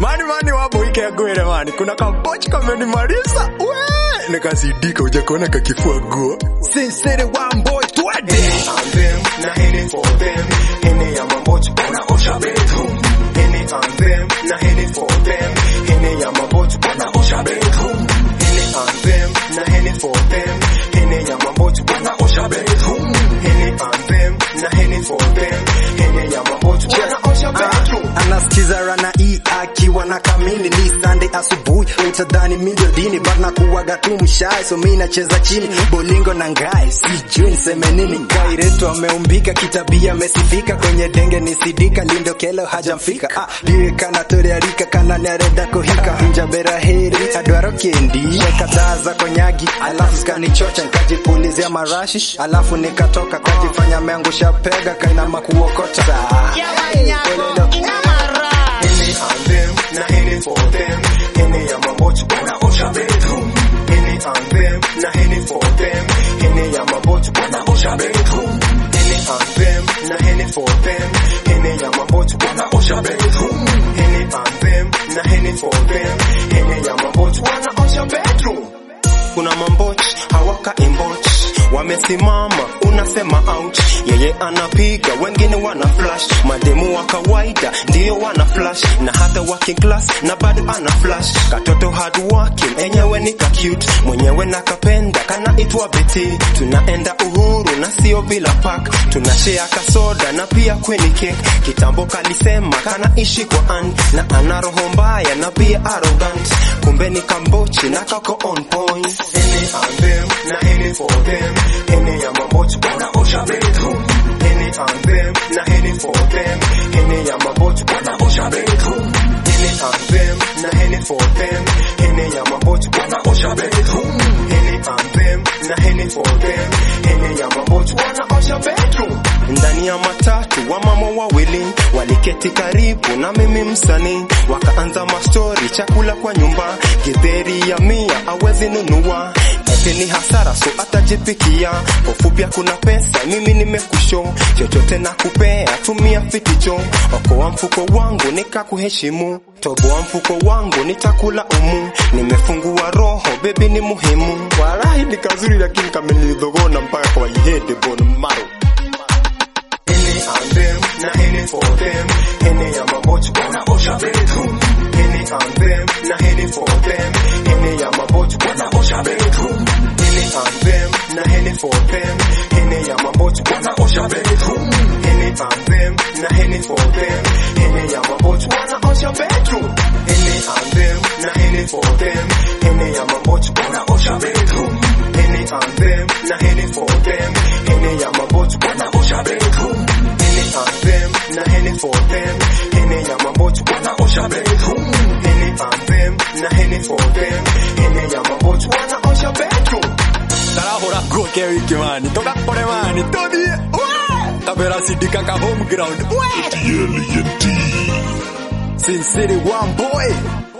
mani mani waboike gwere mani kuna kapochi kamenimaliza we nikasidika ujakuona kakifua guo sinsere wamboy twende and them, na hene for them. Hene ya mambochi wanaosha bedroom. Hene and them, na hene for them. Hene ya mambochi wanaosha bedroom. Hene and them, na hene for them. Hene ya mambochi wanaosha bedroom. Hene and them, na hene for them. Hene ya mambochi wanaosha bedroom. anasikiza rana hii akiwa na kamili ni Sunday asubuhi utadhani mi ndio dini but nakuwaga tu mshae so mi nacheza chini bolingo na ngae sijui niseme nini kairetu ameumbika kitabia amesifika kwenye denge ni sidika lindo kelo hajamfika ah, liwe kana torearika kana nereda kuhika njabera heri adwaro kendi kadhaa za konyagi alafu skanichocha nikajipulizia marashi alafu nikatoka kajifanya meangusha pega kainama kuokota Polelo. Hene and them, na hene for them. Hene ya mambochi wanaosha bedroom. Hene and them, na hene for them. Hene ya mambochi wanaosha bedroom. Hene and them, na hene for them. Hene ya mambochi wanaosha bedroom. Hene and them, na hene for them. Hene ya mambochi wanaosha bedroom. Kuna mambochi hawaka imbochi wamesimama, unasema ouch. Yeye anapiga, wengine wana flash, mademu wa kawaida ndio wana flash, na hata working class na bado ana flash. Katoto hard working, enyewe ni ka cute, mwenyewe nakapenda, kanaitwa Betty. Tunaenda uhuru na sio bila pack, tunashare kasoda na pia kweni cake. Kitambo kalisema kanaishi kwa an na ana roho mbaya na pia arrogant, kumbe ni kambochi na kako on point. Hene and them, na hene for them. Hene ya mambochi wanaosha bedroom. Hene and them, na hene for them. Hene ya mambochi wanaosha bedroom. Hene and them, na hene for them. Hene ya mambochi wanaosha bedroom. Hene and them, na hene for them. Hene ya mambochi wanaosha bedroom. Ndani ya matatu wamama wawili waliketi karibu na mimi msanii, wakaanza mastori, chakula kwa nyumba, githeri ya mia awezi nunua eti ni hasara, so atajipikia. Ufupi kuna pesa, mimi nimekusho, chochote na kupea, tumia fiticho, okoa mfuko wangu nikakuheshimu, toboa mfuko wangu nitakula umu, nimefungua roho, bebi ni muhimu. Walahi ni kazuri, lakini kamelidhogona mpaka kwa ihede bon maro Hene and them, na hene for them. Hene ya mambochi wanaosha bedroom. Hene and them, na hene for them. Hene ya mambochi wanaosha bedroom. Hene and them, na hene for them. Hene ya mambochi wanaosha bedroom. Hene and them, na hene for them. Hene ya mambochi wanaosha bedroom. Hene and them, na hene for them. Hene ya mambochi wanaosha bedroom. Hene and them, na hene for them. Hene ya mambochi wanaosha bedroom. Hene and them, na hene for them. Hene ya mambochi wanaosha bedroom. Hene and them, na hene for them. Hene ya mambochi wanaosha bedroom. tarahura nguo ke wiki mani tugakore mani tuthie kabera sidika ka home ground we Alien D. Sin City one boy